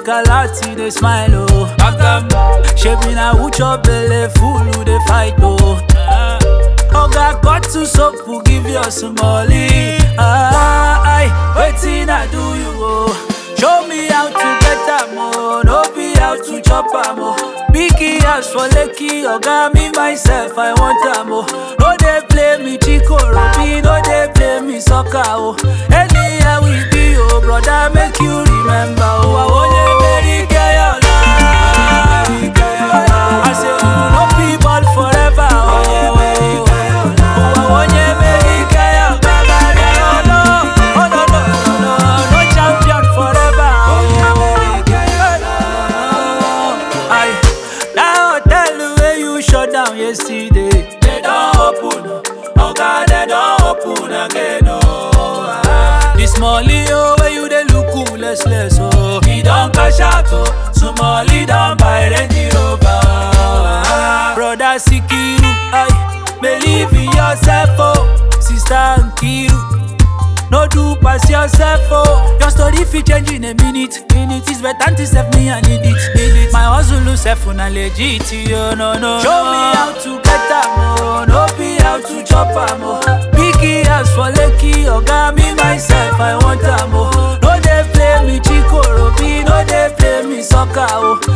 Escalati, they smile, oh. Agam, Shebi na who chop belle full, who they fight, oh. Oga got to soap, who give you some money. Ah, I waiting, I do you, oh. Show me how to get am, oh. No be how to chop am, oh. Biggie house for Lekki, Oga me myself, I want am, oh. No they play me Chico Robi, no they play me soccer, oh. Anyhow we be, oh brother, make you remember, oh. I want you very care I say, you no be ball forever, oh. Oh, I want you very care Oh no, oh no, no, no, no, no champion forever, oh. Aye. That hotel where you shut down yesterday, they don't open. Oh God, they don't open again. Oh, ah. this molly oh where you they look cool, less less oh. He don't cash out oh, Somali don't buy Range Rover. Ah. Brother Sikiru, aye, believe in yourself oh. Sister Nkiru. No do pass yourself, oh. Your story fit change in a minute. Minute is better to save me, I need it. Need it. My hustle self na legit, yo, no, no. Show me how to get am, oh. No be how to chop am, oh. Biggie house for Lekki, oga me myself, I want am, oh. No they play me Chico Robi, no they play me soccer, oh.